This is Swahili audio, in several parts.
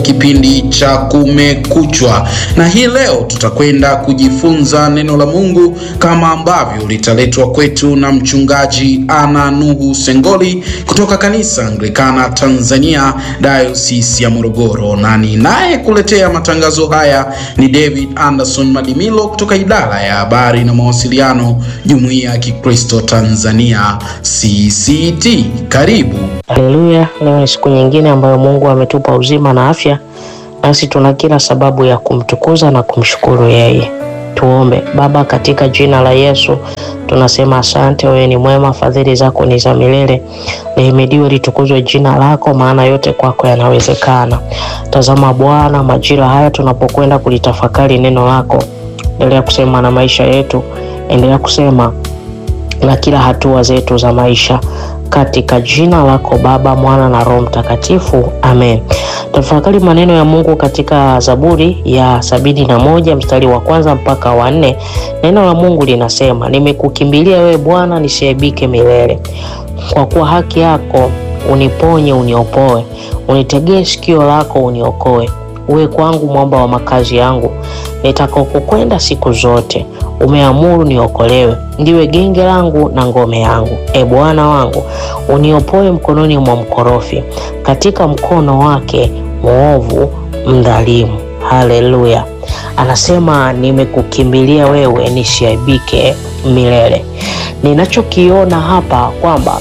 Kipindi cha Kumekuchwa, na hii leo tutakwenda kujifunza neno la Mungu kama ambavyo litaletwa kwetu na mchungaji Ana Nuhu Sengoli kutoka kanisa Anglikana Tanzania Diocese ya Morogoro, na ninaye kuletea matangazo haya ni David Anderson Madimilo kutoka idara ya habari na mawasiliano Jumuiya ya Kikristo Tanzania CCT. Karibu. Haleluya! Leo ni siku nyingine ambayo Mungu ametupa uzima na afya, nasi tuna kila sababu ya kumtukuza na kumshukuru yeye. Tuombe. Baba, katika jina la Yesu tunasema asante. Wewe ni mwema, fadhili zako ni za milele. Lihimidiwe litukuzwe jina lako, maana yote kwako yanawezekana. Tazama Bwana, majira haya tunapokwenda kulitafakari neno lako, endelea kusema na maisha yetu, endelea kusema na kila hatua zetu za maisha katika jina lako Baba, Mwana na Roho Mtakatifu, amen. Tafakari maneno ya Mungu katika Zaburi ya sabini na moja mstari wa kwanza mpaka wa nne. Neno la Mungu linasema, nimekukimbilia wewe Bwana, nisiaibike milele. Kwa kuwa haki yako uniponye, uniopoe, unitegee sikio lako uniokoe. Uwe kwangu mwamba wa makazi yangu, nitakokukwenda siku zote. Umeamuru niokolewe, ndiwe genge langu na ngome yangu. E Bwana wangu, uniopoe mkononi mwa mkorofi, katika mkono wake mwovu mdhalimu. Haleluya! Anasema nimekukimbilia wewe, nisiaibike milele. Ninachokiona hapa kwamba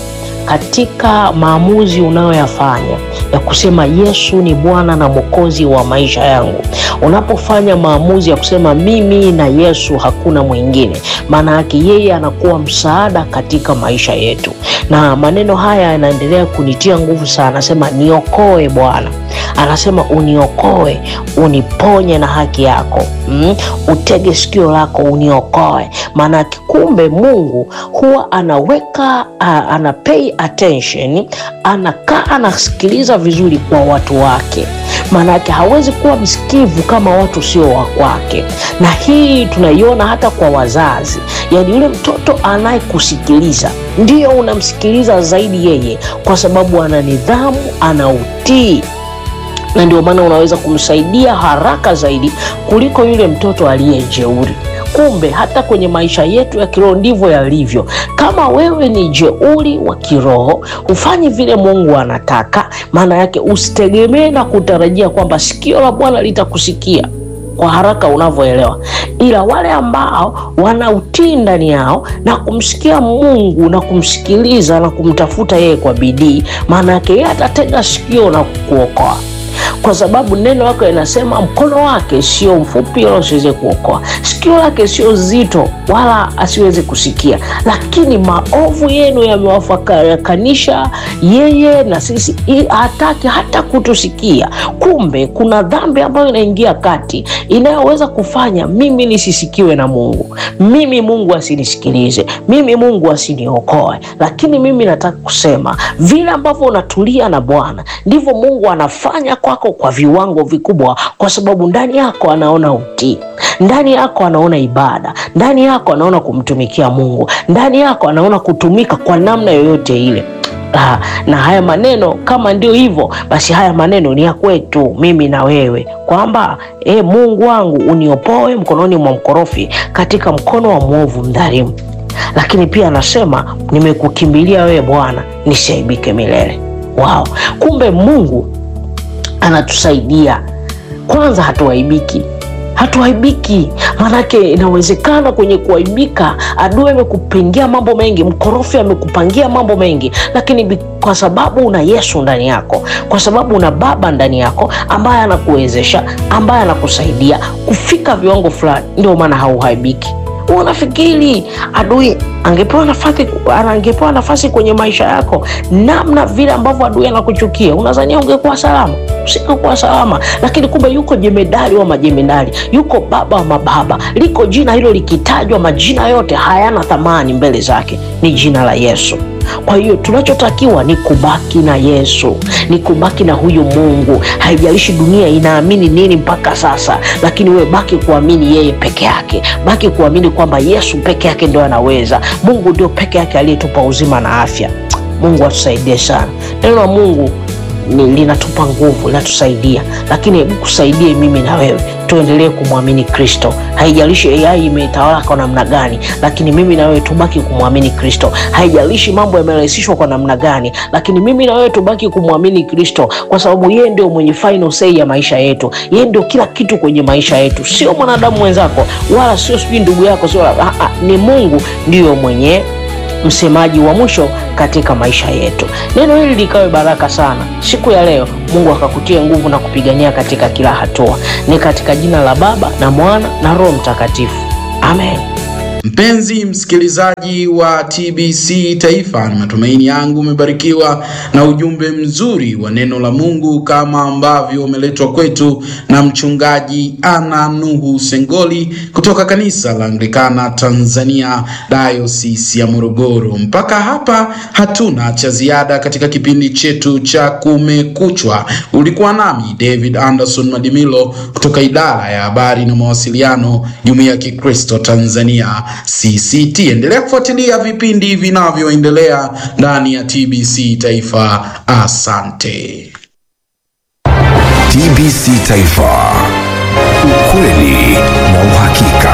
katika maamuzi unayoyafanya ya kusema Yesu ni Bwana na Mwokozi wa maisha yangu, unapofanya maamuzi ya kusema mimi na Yesu hakuna mwingine, maana yake yeye anakuwa msaada katika maisha yetu. Na maneno haya yanaendelea kunitia nguvu sana. Anasema niokoe Bwana, anasema uniokoe, uniponye na haki yako mm? Utege sikio lako uniokoe. Maana kumbe Mungu huwa anaweka uh, ana pay attention, anakaa anasikiliza vizuri kwa watu wake. Maana yake hawezi kuwa msikivu kama watu sio wa kwake, na hii tunaiona hata kwa wazazi. Yaani yule mtoto anayekusikiliza ndio unamsikiliza zaidi yeye, kwa sababu ana nidhamu, ana utii na ndio maana unaweza kumsaidia haraka zaidi kuliko yule mtoto aliyejeuri. Kumbe hata kwenye maisha yetu ya kiroho ndivyo yalivyo. Kama wewe ni jeuri wa kiroho, hufanyi vile Mungu anataka, maana yake usitegemee na kutarajia kwamba sikio la Bwana litakusikia kwa haraka unavyoelewa, ila wale ambao wana utii ndani yao na kumsikia Mungu na kumsikiliza na kumtafuta yeye kwa bidii, maana yake yeye atatega sikio na kukuokoa kwa sababu neno lako linasema mkono wake sio mfupi wala usiweze kuokoa, sikio lake sio zito wala asiweze kusikia, lakini maovu yenu yamewafarakanisha yeye na sisi, hataki hata kutusikia. Kumbe kuna dhambi ambayo inaingia kati inayoweza kufanya mimi nisisikiwe na Mungu, mimi Mungu asinisikilize, mimi Mungu asiniokoe. Lakini mimi nataka kusema vile ambavyo unatulia na Bwana ndivyo Mungu anafanya kwako kwa viwango vikubwa, kwa sababu ndani yako anaona utii, ndani yako anaona ibada, ndani yako anaona kumtumikia Mungu, ndani yako anaona kutumika kwa namna yoyote ile. Ah, na haya maneno kama ndio hivyo basi, haya maneno ni ya kwetu mimi na wewe, kwamba e, Mungu wangu uniopoe mkononi mwa mkorofi, katika mkono wa mwovu mdhalimu. Lakini pia anasema nimekukimbilia wewe Bwana, nisiaibike milele. Wow, kumbe Mungu anatusaidia kwanza, hatuaibiki hatuaibiki. Maanake inawezekana kwenye kuaibika, adui amekupangia mambo mengi, mkorofi amekupangia mambo mengi, lakini kwa sababu una Yesu ndani yako, kwa sababu una Baba ndani yako ambaye anakuwezesha, ambaye anakusaidia kufika viwango fulani, ndio maana hauaibiki. Unafikiri adui angepewa nafasi, angepewa nafasi kwenye maisha yako, namna vile ambavyo adui anakuchukia, unadhania ungekuwa salama? Usingekuwa salama. Lakini kumbe yuko jemedari wa majemedari, yuko baba wa mababa. Liko jina hilo likitajwa, majina yote hayana thamani mbele zake, ni jina la Yesu. Kwa hiyo tunachotakiwa ni kubaki na Yesu, ni kubaki na huyu Mungu. Haijalishi dunia inaamini nini mpaka sasa, lakini wewe baki kuamini yeye peke yake, baki kuamini kwamba Yesu peke yake ndio anaweza. Mungu ndio peke yake aliyetupa uzima na afya. Mungu atusaidie sana. Neno la Mungu ni, linatupa nguvu, linatusaidia, lakini hebu kusaidie mimi na wewe tuendelee kumwamini Kristo. Haijalishi AI imetawala kwa namna gani, lakini mimi na wewe tubaki kumwamini Kristo. Haijalishi mambo yamerahisishwa kwa namna gani, lakini mimi na wewe tubaki kumwamini Kristo, kwa sababu yeye ndio mwenye final say ya maisha yetu. Yeye ndio kila kitu kwenye maisha yetu, sio mwanadamu mwenzako, wala sio sijui ndugu yako, sio ah, ah, ni Mungu ndiyo mwenye msemaji wa mwisho katika maisha yetu. Neno hili likawe baraka sana siku ya leo. Mungu akakutie nguvu na kupigania katika kila hatua. Ni katika jina la Baba na Mwana na Roho Mtakatifu, amen. Mpenzi msikilizaji wa TBC Taifa, ni matumaini yangu umebarikiwa na ujumbe mzuri wa neno la Mungu kama ambavyo umeletwa kwetu na mchungaji Ana Nuhu Sengoli kutoka kanisa la Anglikana Tanzania Diocese ya Morogoro. Mpaka hapa hatuna cha ziada katika kipindi chetu cha Kumekuchwa. Ulikuwa nami David Anderson Madimilo kutoka idara ya habari na mawasiliano, Jumuiya ya Kikristo Tanzania CCT. Endelea kufuatilia vipindi vinavyoendelea ndani ya TBC Taifa. Asante. TBC Taifa, ukweli na uhakika.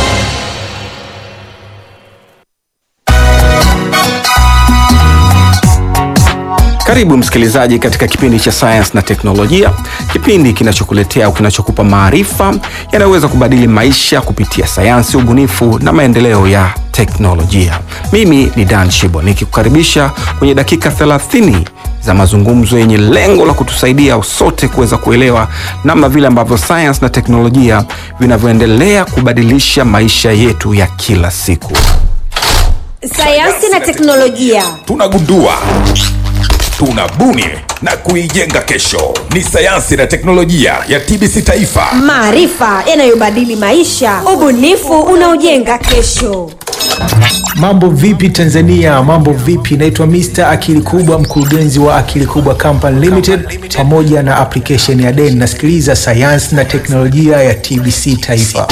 Karibu msikilizaji katika kipindi cha sayansi na teknolojia, kipindi kinachokuletea au kinachokupa maarifa yanayoweza kubadili maisha kupitia sayansi, ubunifu na maendeleo ya teknolojia. Mimi ni Dan Shibo nikikukaribisha kwenye dakika 30 za mazungumzo yenye lengo la kutusaidia sote kuweza kuelewa namna vile ambavyo sayansi na teknolojia vinavyoendelea kubadilisha maisha yetu ya kila siku. sayansi na teknolojia tunagundua tunabuni na kuijenga kesho ni sayansi na teknolojia ya tbc taifa maarifa yanayobadili maisha ubunifu unaojenga kesho Mambo vipi Tanzania? Mambo vipi? Naitwa Mr. Akili Kubwa, mkurugenzi wa Akili Kubwa Company Limited pamoja na application ya Den. Nasikiliza sayansi na teknolojia ya TBC Taifa.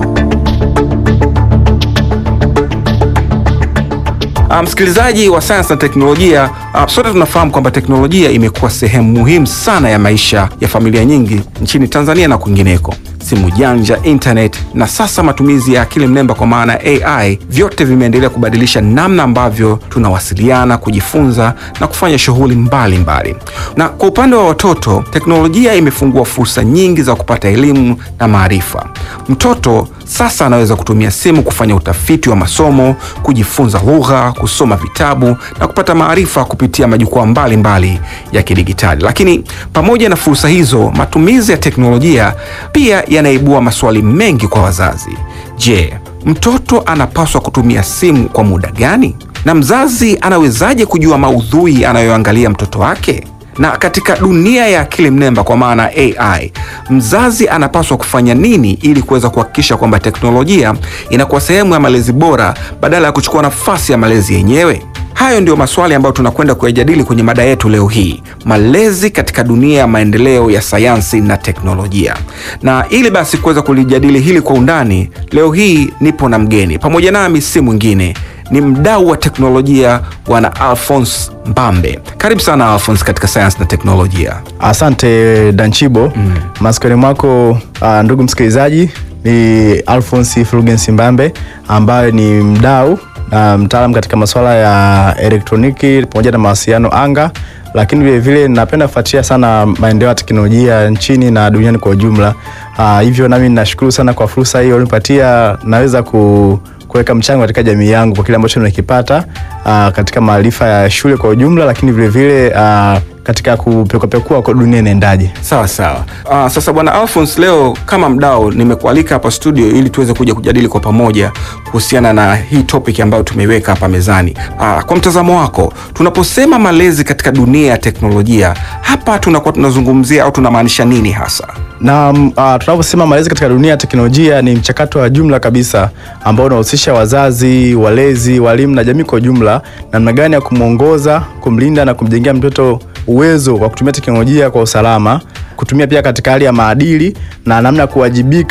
Uh, msikilizaji wa sayansi na teknolojia uh, sote tunafahamu kwamba teknolojia imekuwa sehemu muhimu sana ya maisha ya familia nyingi nchini Tanzania na kwingineko. Simu janja, internet na sasa matumizi ya akili mnemba kwa maana ya AI, vyote vimeendelea kubadilisha namna ambavyo tunawasiliana, kujifunza na kufanya shughuli mbalimbali. Na kwa upande wa watoto, teknolojia imefungua fursa nyingi za kupata elimu na maarifa. Mtoto sasa anaweza kutumia simu kufanya utafiti wa masomo, kujifunza lugha, kusoma vitabu na kupata maarifa kupitia majukwaa mbalimbali ya kidigitali. Lakini pamoja na fursa hizo, matumizi ya teknolojia pia yanaibua maswali mengi kwa wazazi. Je, mtoto anapaswa kutumia simu kwa muda gani? Na mzazi anawezaje kujua maudhui anayoangalia mtoto wake? Na katika dunia ya akili mnemba kwa maana AI, mzazi anapaswa kufanya nini ili kuweza kuhakikisha kwamba teknolojia inakuwa sehemu ya malezi bora badala ya kuchukua nafasi ya malezi yenyewe? Hayo ndio maswali ambayo tunakwenda kuyajadili kwenye mada yetu leo hii, malezi katika dunia ya maendeleo ya sayansi na teknolojia. Na ili basi kuweza kulijadili hili kwa undani, leo hii nipo na mgeni pamoja nami, si mwingine ni mdau wa teknolojia bwana Alphonse Mbambe. Karibu sana Alphonse katika sayansi na teknolojia. Asante Danchibo. mm. Masikioni mwako uh, ndugu msikilizaji, ni Alphonse Fulgens Mbambe ambaye ni mdau na mtaalam katika masuala ya elektroniki pamoja na mawasiliano anga, lakini vilevile napenda kufuatilia sana maendeleo ya teknolojia nchini na duniani kwa ujumla. Uh, hivyo nami nashukuru sana kwa fursa hiyo ulinipatia, naweza ku kuweka mchango katika jamii yangu kwa kile ambacho nimekipata uh, katika maarifa ya shule kwa ujumla, lakini vilevile uh, katika kupekuapekua kwa dunia inaendaje. Sawa sawa. Uh, sasa bwana Alphonse, leo kama mdau nimekualika hapa studio ili tuweze kuja kujadili kwa pamoja kuhusiana na hii topic ambayo tumeiweka hapa mezani. Uh, kwa mtazamo wako, tunaposema malezi katika dunia ya teknolojia, hapa tunakuwa tunazungumzia au tunamaanisha nini hasa? na uh, tunaposema malezi katika dunia ya teknolojia ni mchakato wa jumla kabisa ambao unahusisha wazazi, walezi, walimu na jamii kwa ujumla, namna gani ya kumwongoza, kumlinda na kumjengea mtoto uwezo wa kutumia teknolojia kwa usalama, kutumia pia katika hali ya maadili na namna ya kuwajibika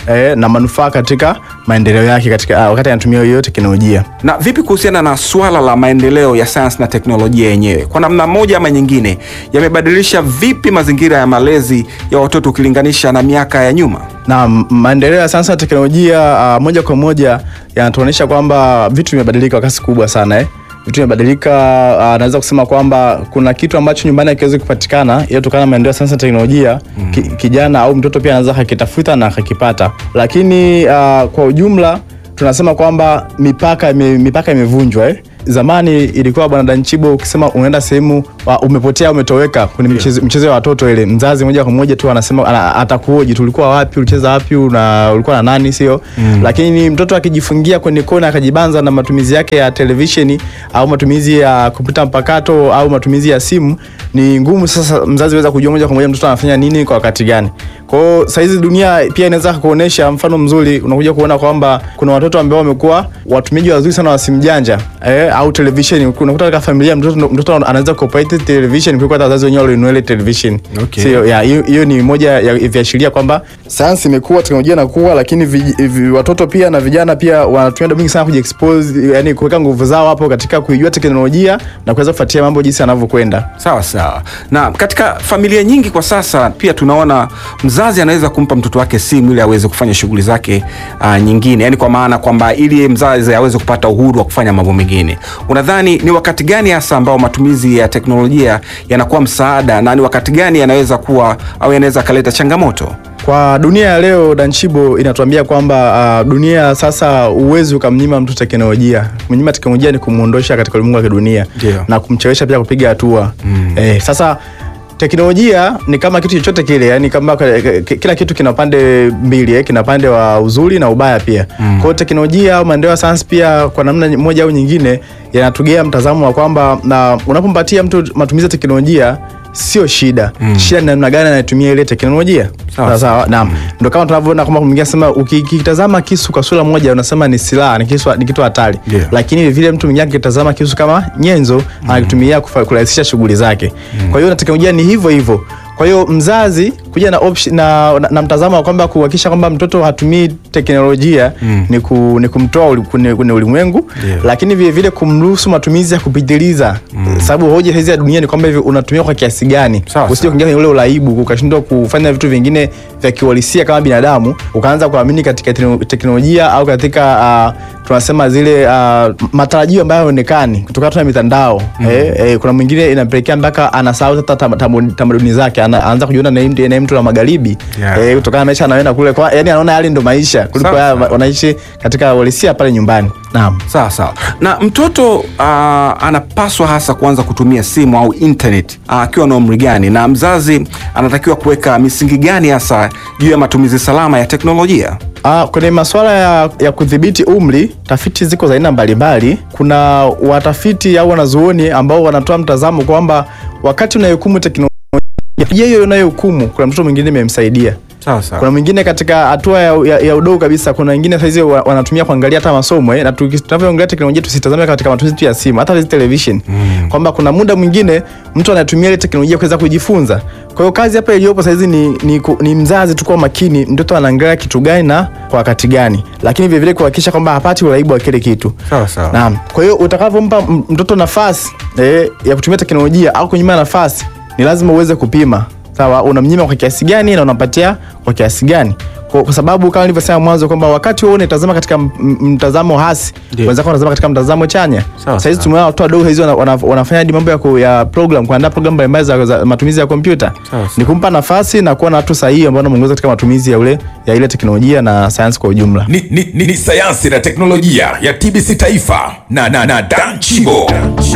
eh, na manufaa katika maendeleo yake katika ah, wakati anatumia hiyo teknolojia. Na vipi kuhusiana na swala la maendeleo ya sayansi na teknolojia yenyewe, kwa namna moja ama nyingine, yamebadilisha vipi mazingira ya malezi ya watoto ukilinganisha na miaka ya nyuma? na m- maendeleo ya sayansi na teknolojia uh, moja kwa moja yanatuonyesha kwamba vitu vimebadilika kwa kasi kubwa sana eh. Vitu vimebadilika uh, naweza kusema kwamba kuna kitu ambacho nyumbani hakiwezi kupatikana ila kutokana na maendeleo ya sayansi na teknolojia mm. ki, kijana au mtoto pia anaweza akakitafuta na akakipata, lakini uh, kwa ujumla tunasema kwamba mipaka ime, mipaka imevunjwa eh. Zamani ilikuwa bwana Danchibo, ukisema unaenda sehemu wa- umepotea umetoweka kwenye mchezo, mchezo ya watoto ile, mzazi moja kwa moja tu anasema ana- atakuoji, tulikuwa wapi, ulicheza wapi, una ulikuwa na nani, sio mm. Lakini mtoto akijifungia kwenye kona akajibanza na matumizi yake ya televisheni au matumizi ya kompyuta mpakato au matumizi ya simu, ni ngumu sasa mzazi weza kujua moja kwa moja mtoto anafanya nini kwa wakati gani. Kwa hiyo saizi dunia pia inaweza kuonyesha mfano mzuri, unakuja kuona kwamba kuna watoto ambao wamekuwa watumiaji wazuri sana wa simu janja eh, au televisheni. Unakuta katika familia mtoto, mtoto anaweza kuoperate television kuliko hata wazazi wenyewe walionunua ile television. Okay. Sio, ya, hiyo hiyo ni moja ya viashiria kwamba sayansi imekuwa, teknolojia inakuwa, lakini vi, vi, watoto pia na vijana pia wanatumia muda mwingi sana kujiexpose, yani kuweka nguvu zao hapo katika kuijua teknolojia na kuweza kufuatia mambo jinsi yanavyokwenda. Sawa sawa. Na katika familia nyingi kwa sasa pia tunaona mzazi anaweza kumpa mtoto wake simu ili aweze kufanya shughuli zake uh, nyingine, yaani kwa maana kwamba ili mzazi aweze kupata uhuru wa kufanya mambo mengine. Unadhani ni wakati gani hasa ambao matumizi ya teknolojia yanakuwa msaada na ni wakati gani yanaweza kuwa au yanaweza kaleta changamoto? Kwa dunia ya leo Danchibo inatuambia kwamba uh, dunia sasa uwezi ukamnyima mtu teknolojia. Kumnyima teknolojia ni kumwondosha katika ulimwengu wa kidunia Ndio. na kumchelewesha pia kupiga hatua mm. Eh, sasa teknolojia ni kama kitu chochote kile, yani kama k- k- kila kitu kina pande mbili eh, kina pande wa uzuri na ubaya pia mm. Kwa hiyo teknolojia au maendeleo ya sayansi pia kwa namna moja au nyingine yanatugea mtazamo wa kwamba na unapompatia mtu matumizi ya teknolojia sio shida mm. Shida ni namna gani anatumia ile teknolojia. Sawa, Sawa sawa, naam. Ndio kama tunavyoona kama mwingine anasema ukikitazama kisu kwa sura moja unasema ni silaha, ni kisu, ni kitu hatari. Ndio. Lakini vile mtu mwingine akitazama kisu kama nyenzo anakitumia kufa- kurahisisha shughuli zake. Kwa hiyo na teknolojia ni hivyo hivyo. Kwa hiyo mzazi kuja na, option, na, na, na mtazamo wa kwamba kuhakikisha kwamba mtoto hatumii teknolojia mm. ni, ku, ni kumtoa uli- kwenye kwenye ulimwengu Ndio. lakini vile vile kumruhusu matumizi ya kupitiliza mm. sababu hoja hizi ya dunia ni kwamba hivi unatumia kwa kiasi gani Sawa, usije sawa. kuingia kwenye ule uraibu ukashindwa kufanya vitu vingine vya kiuhalisia kama binadamu ukaanza kuamini katika tekno- teknolojia au katika uh, tunasema zile uh, matarajio ambayo haonekani kutokana tu na mitandao mm. eh, eh, kuna mwingine inapelekea mpaka anasahau hata tam- tamu- tamaduni zake ana- anaanza kujiona na mtu na mtu la magharibi Yeah. eh, kutokana na maisha anayoenda kule kwa, yani anaona yale ndo maisha kuliko Sawa, haya sawa. wanaishi katika uhalisia pale nyumbani naam Sawa sawa. Na mtoto uh, anapaswa hasa kuanza kutumia simu au internet ah, akiwa na umri gani, na mzazi anatakiwa kuweka misingi gani hasa juu ya matumizi salama ya teknolojia? Ah, kwenye masuala ya, ya kudhibiti umri, tafiti ziko za aina mbalimbali. Kuna watafiti au wanazuoni ambao wanatoa mtazamo kwamba wakati unayohukumu teknolojia hiyo unayohukumu, kuna mtoto mwingine imemsaidia Sawa sawa. kuna mwingine katika hatua ya, ya, ya udogo kabisa, kuna wengine saizi wa- wanatumia kuangalia hata masomo eh, na tuki- tunavyoongelea teknolojia tusitazame katika matumizi tu ya simu, hata hizi television mm. kwamba kuna muda mwingine mtu anatumia ile teknolojia kuweza kujifunza. Kwa hiyo kazi hapa iliyopo saizi ni, ni, ku- ni mzazi tu kuwa makini, mtoto anaangalia kitu gani na kwa wakati gani, lakini vilevile kuhakikisha kwamba hapati uraibu wa kile kitu. Sawa sawa. Naam. Kwa hiyo utakavyompa m- mtoto nafasi eh, ya kutumia teknolojia au kunyima nafasi, ni lazima uweze kupima. Sawa, unamnyima kwa kiasi gani na unampatia kwa kiasi gani? Kwa, kwa sababu kama nilivyosema mwanzo kwamba wakati wewe unatazama katika m- m- mtazamo hasi, Ndio. wenzako wanatazama katika mtazamo chanya. Sawa, Sasa hizi sawa. tumeona watu wadogo hizi wana, wana, wanafanya hadi mambo ya, ku, ya program kuandaa program mbalimbali za, za matumizi ya kompyuta. Sawa, sawa. Ni kumpa nafasi na kuwa na watu sahihi ambao wanamuongoza katika matumizi ya ule ya ile teknolojia na sayansi kwa ujumla. ni, ni, ni, ni sayansi na teknolojia ya TBC Taifa na, na, na Dan Chibo.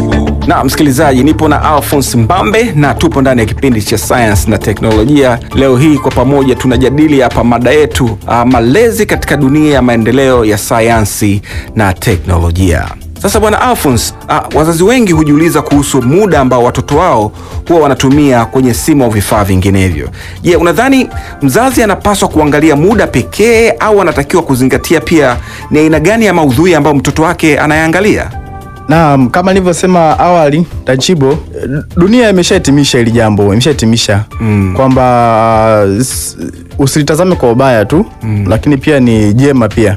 Na msikilizaji, nipo na Alphonse Mbambe na tupo ndani ya kipindi cha sayansi na teknolojia. Leo hii kwa pamoja tunajadili hapa mada yetu uh, malezi katika dunia ya maendeleo ya sayansi na teknolojia. Sasa bwana Alphonse, uh, wazazi wengi hujiuliza kuhusu muda ambao watoto wao huwa wanatumia kwenye simu au vifaa vinginevyo. Je, unadhani mzazi anapaswa kuangalia muda pekee au anatakiwa kuzingatia pia ni aina gani ya maudhui ambayo mtoto wake anayaangalia? Naam, kama nilivyosema awali Tachibo, dunia imeshahitimisha hili jambo, imeshahitimisha mm. kwamba s- usilitazame kwa ubaya tu mm. lakini pia ni jema pia,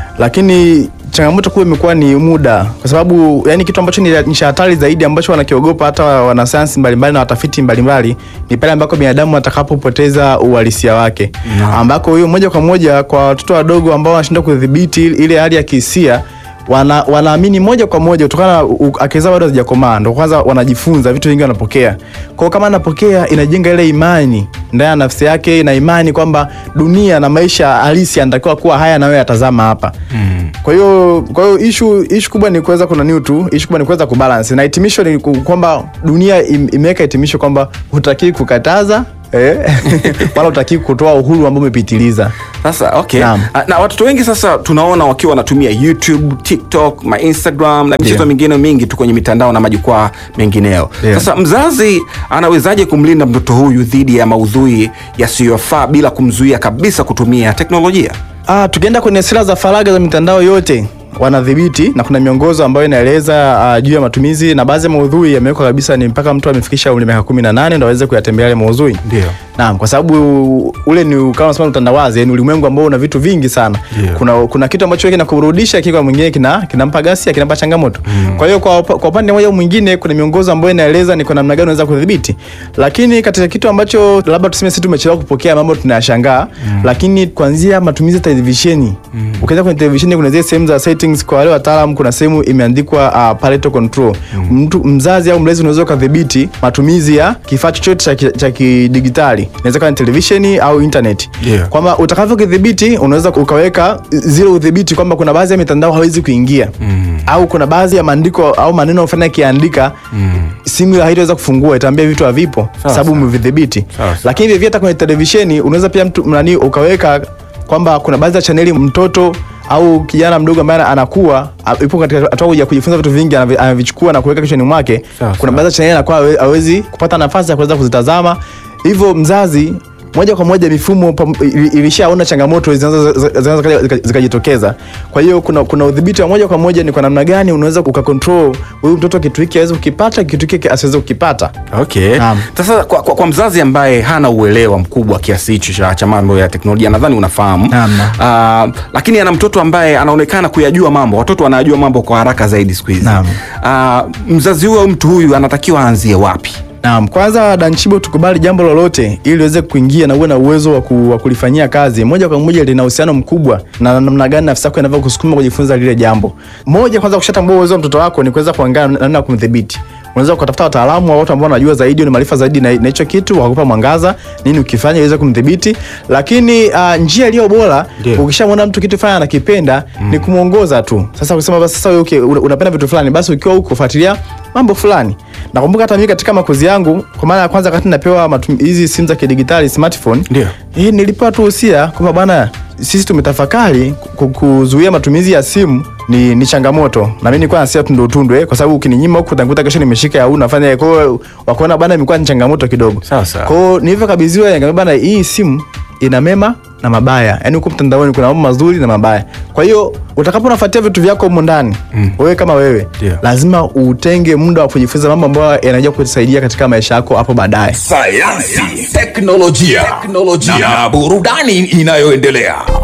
lakini changamoto kubwa imekuwa ni muda, kwa sababu yani kitu ambacho ni ni cha hatari zaidi ambacho wanakiogopa hata wanasayansi mbalimbali na watafiti mbalimbali ni pale ambako binadamu atakapopoteza uhalisia wake ambako hiyo moja kwa moja kwa watoto wadogo ambao wanashindwa kudhibiti ile hali ya kihisia wana, wanaamini moja kwa moja kutokana na u- akili zao bado hazijakomaa, ndo kwanza wanajifunza vitu vingi, wanapokea kwao. Kama anapokea, inajenga ile imani ndani ya nafsi yake, na imani kwamba dunia na maisha halisi yanatakiwa kuwa haya, na wewe atazama hapa mm. Kwa hiyo kwa hiyo ishu ishu kubwa ni kuweza kuna new tu, ishu kubwa ni kuweza kubalance, na hitimisho ni ku- kwamba dunia im- imeweka hitimisho kwamba hutakiwi kukataza eh, wala hutakiwi kutoa uhuru ambao umepitiliza. Sasa okay. Naam. Ah, Na watoto wengi sasa tunaona wakiwa wanatumia YouTube, TikTok, ma Instagram na michezo Ndio. mingine mingi tu kwenye mitandao na majukwaa mengineo. Ndio. Sasa mzazi anawezaje kumlinda mtoto huyu dhidi ya maudhui yasiyofaa bila kumzuia kabisa kutumia teknolojia? Ah, tukienda kwenye sera za faragha za mitandao yote wanadhibiti na kuna miongozo ambayo inaeleza uh, juu ya matumizi na baadhi ya maudhui yamewekwa kabisa ni mpaka mtu amefikisha umri miaka 18 ndo aweze kuyatembelea yale maudhui. Ndio. Naam, kwa sababu ule ni kama unasema utandawazi, yani ulimwengu ambao una vitu vingi sana. Ndio. Kuna kuna kitu ambacho kinakurudisha kiko mwingine kina kinampa gasia, kinampa changamoto. Kwa hiyo kwa upa- kwa upande mmoja au mwingine kuna miongozo ambayo inaeleza ni kwa namna gani unaweza kudhibiti. Lakini katika kitu ambacho labda tuseme sisi tumechelewa kupokea mambo tunayashangaa, lakini kuanzia matumizi ya televisheni. Ukienda kwenye televisheni kuna zile sehemu za settings kwa wale wataalamu kuna sehemu imeandikwa uh, parental control. Mtu mzazi au mlezi unaweza ukadhibiti matumizi ya kifaa chochote cha ki- cha kidigitali. Inaweza kuwa ni televisheni au internet. Yeah. Kwamba utakavyokidhibiti unaweza ukaweka zile udhibiti kwamba kuna baadhi ya mitandao hawezi kuingia. Au kuna baadhi ya maandiko au maneno fulani yakiandika simu ile haitaweza kufungua, itaambia vitu havipo sababu umevidhibiti. Sawa, sawa. Lakini vivyo hata kwenye televisheni unaweza pia mtu nani ukaweka kwamba kuna baadhi ya chaneli mtoto au kijana mdogo ambaye anakuwa a- yupo katika hatua ya kujifunza vitu vingi anavi- anavichukua na kuweka kichwani mwake. Sawa, Kuna sawa. baadhi ya chaneli anakuwa hawe- hawezi kupata nafasi ya kuweza kuzitazama, hivyo mzazi moja kwa moja mifumo pam- ili- ilishaona changamoto zinazo- zinaweza zika- zika- zikajitokeza. Kwa hiyo kuna, kuna udhibiti wa moja kwa moja ni kwa namna gani unaweza ukakontrol huyu mtoto kitu hiki aweze kukipata, kitu hiki asiweze kukipata. Okay. Naam. Sasa kwa, kwa, kwa mzazi ambaye hana uelewa mkubwa kiasi hicho cha, cha mambo ya teknolojia nadhani unafahamu. Naam, Uh, lakini ana mtoto ambaye anaonekana kuyajua mambo. Watoto wanayajua mambo kwa haraka zaidi siku hizi. Naam. Uh, mzazi huyo au mtu huyu anatakiwa aanzie wapi? Naam, kwanza Danchibo, tukubali jambo lolote ili uweze kuingia na uwe na uwezo wa, ku, wa kulifanyia kazi moja kwa moja, lina uhusiano mkubwa na namna gani nafsi yako inavyokusukuma kujifunza lile jambo. Moja, kwanza kushatambua uwezo wa mtoto wako ni kuweza kuangalia namna ya kumdhibiti. Unaweza kutafuta wataalamu wa watu ambao wanajua zaidi, ni maarifa zaidi na na hicho kitu, wakupa mwangaza nini ukifanya iweze kumdhibiti. Lakini uh, njia iliyo bora Ndio. ukishamwona mtu kitu fulani anakipenda ni kumwongoza tu. Sasa kusema basi sasa wewe okay, una- unapenda vitu fulani, basi ukiwa huko fuatilia mambo fulani. Nakumbuka hata mimi katika makuzi yangu, kwa mara ya kwanza wakati napewa matum- hizi simu za kidigitali smartphone, Ndio. hii nilipewa tu usia kwamba bwana, sisi tumetafakari ku- kuzuia matumizi ya simu ni, ni changamoto na mimi nilikuwa nasia tundu tundu eh, kwa sababu ukininyima huku utakuta kesho nimeshika ya huu nafanya kwa hiyo wakaona bwana imekuwa ni changamoto kidogo. Sawa, sawa. Kwa hiyo nilivyokabidhiwa nikamwambia bwana, hii simu ina mema na mabaya, yaani huko mtandaoni kuna mambo mazuri na mabaya. Kwa hiyo utakapo unafuatia vitu vyako humo ndani wewe kama wewe Ndio. lazima utenge muda wa kujifunza mambo ambayo yanaja kukusaidia katika maisha yako hapo baadaye. sayansi teknolojia, teknolojia na burudani inayoendelea